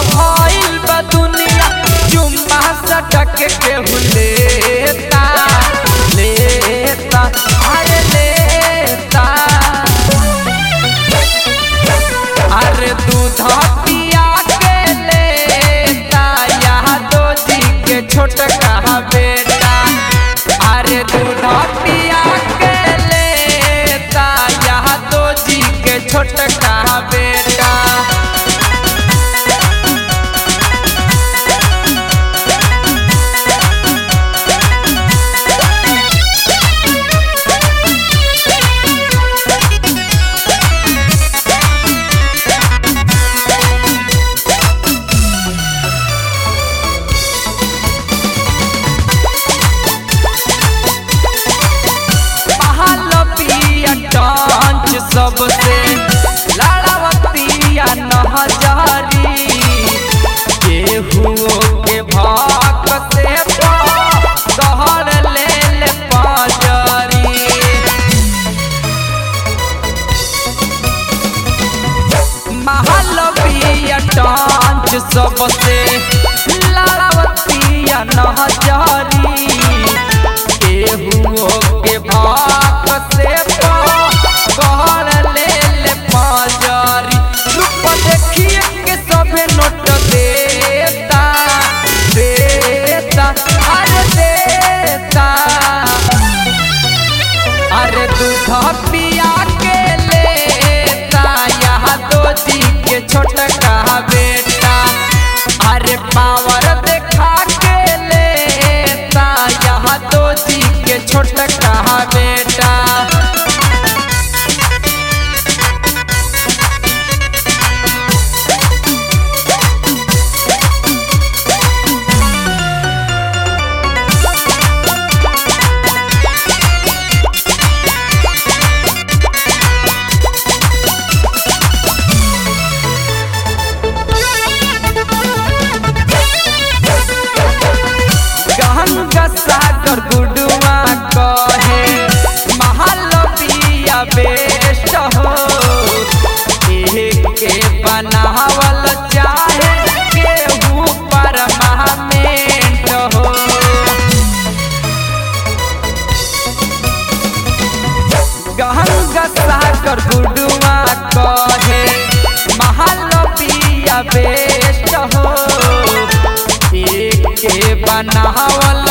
भइल बा दुनिया चुम्मा सटक के हुलेता लेता अरे लेता अरे दूध पिया के लेता यादो जी के छोटका बेटा अरे दूध पिया के लेता यादो जी के छोटका बेटा पहल पिया टांच सबसे लड़ावतिया नहजारी केहू के भाग से दहर ले ले पाजरी महलपिया टांच सबसे लड़ावतिया नहजारी केहू के भाग से कहर ले ले पाजरी रूप देखिए के सभे नोट देता देता अरे देता अरे दूध पिया के लेता यहाँ दो जी के छोटका बेटा अरे पावर देखा के लेता यहाँ दो जी के छोटका बेटा गंगा सागर गुडुआ कहे महालपिया बेस्ट हो एक के बनावल चाहे केहू परमानेंट हो गंगा सागर गुडुआ कहे महालपिया बेस्ट हो एक के बनावल